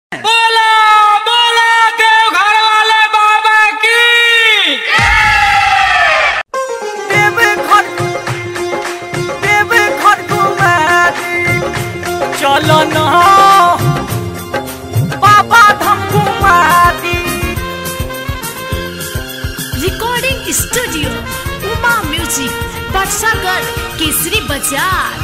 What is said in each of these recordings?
बोला बोला देवघर वाले बाबा की चलो न बाबा धाम घुमा दी रिकॉर्डिंग स्टूडियो उमा म्यूजिक बक्सागर केसरी बाजार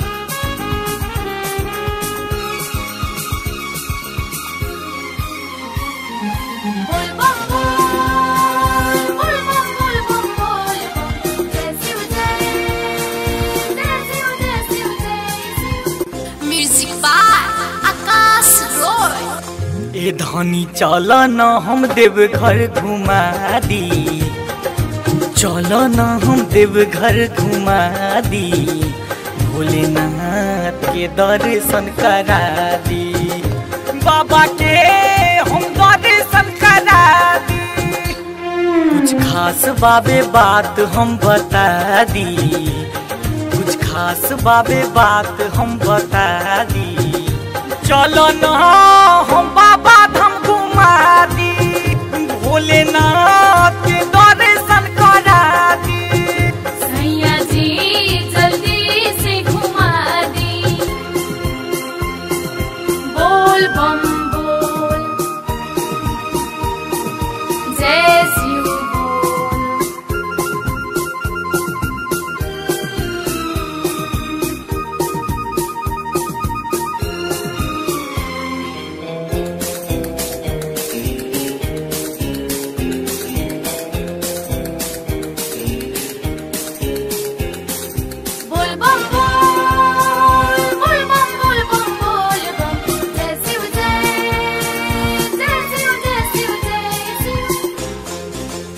बोल बम बोल बोल बम बोल बम बोल बम जय शिव जय जय शिव जय शिव जय शिव म्यूजिक बाय आकाश रॉय ए धनी चल न हम देव घर घुमा दी चल न हम देव घर घुमा दी भोलेनाथ के दर्शन करा दी बाबा के हम दर्शन करा दी कुछ खास बाबे बात हम बता दी कुछ खास बाबे बात हम बता दी चलो न हम बाबा धाम घुमा दी भोलेनाथ के दर्शन करा दी सैया जी जल्दी से घुमा दी बोल बम बोल जय शिव बोल बोल बम बोल बोल बम बोल बम बोल बम जय शिव जय जय शिव जय शिव जय शिव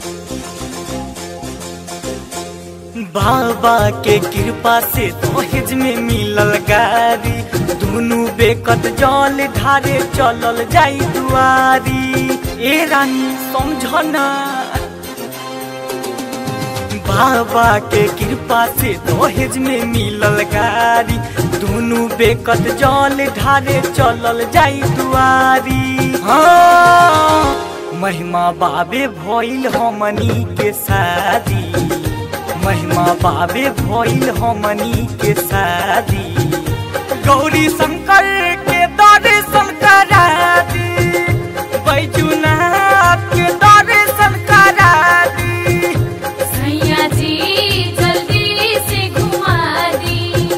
बाबा के कृपा से दहेज में मिलल गाड़ी दुनू बेकत जल ढारे चलल जाई दुआरी ए रानी समझ ना बाबा के कृपा से दहेज में मिलल गाड़ी दुनू बेकत जल ढारे चलल जाई दुआरी हाँ महिमा बाबे भइल हमनी के शादी महिमा बाबे भइल हमनी के शादी गौरी शंकर के दर्शन करा दी बैजुनाथ के दर्शन करा दी सैया जी जल्दी से घुमा दी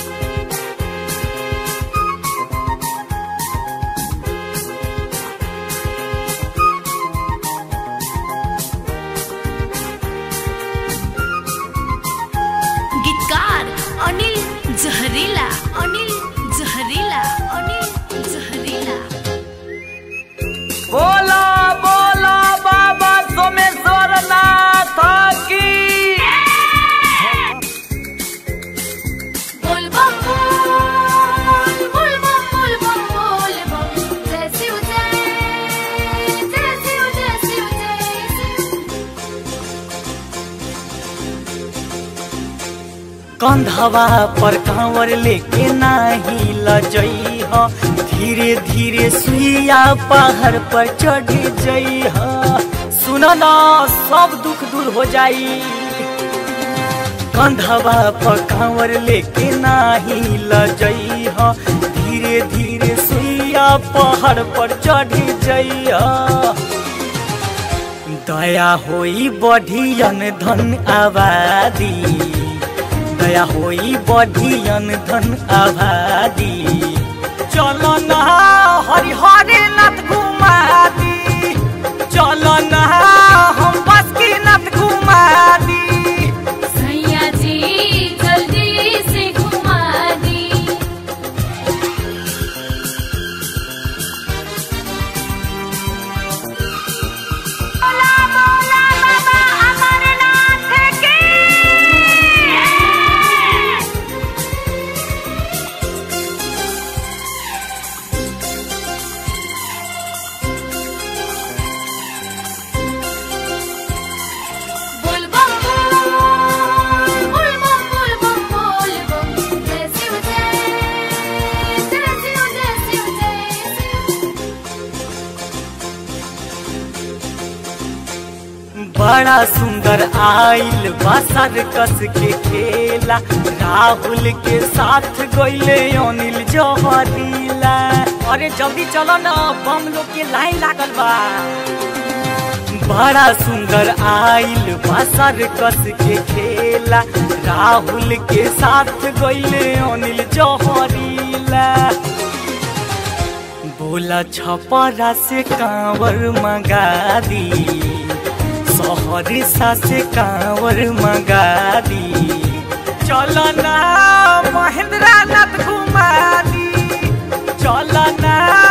गीतकार अनिल जहरीला अनिल जहरीला अनिल जहरीला बोला बोला बाबा सोमेश्वर नाथ की बोल बम बोल बोल बम बोल बम बोल बम जय शिव जय जय शिव जय शिव जय शिव कंधवा पर कांवर लेके नाही लजई ह धीरे धीरे सुइया पहाड़ पर चढ़ जई ह सुन ना सब दुख दूर हो जाई कंधवा पर कांवर लेके नाही लजई ह धीरे धीरे सुइया पहाड़ पर चढ़ जई ह दया होई बढ़ियन धन आबादी दया होई बढ़ियन धन आबादी चलो न हरि हरे नाथ घुमा दी चलो न हम बस की नाथ घुमा दी सैया जी जल्दी से घुमा दी बोला बोला बाबा अमरनाथ की बड़ा सुंदर आइल बसर कस के खेला राहुल के साथ गइले अनिल जहरीला अरे जल्दी चलो ना बम लोग के लाइन लागल बा बड़ा सुंदर आइल बसर कस के खेला राहुल के साथ गइले अनिल जहरीला बोला छपरा से कांवर मंगा दी सहरिसा से कांवर मंगा दी चलो ना महेंद्र नाथ घुमा दी चलो ना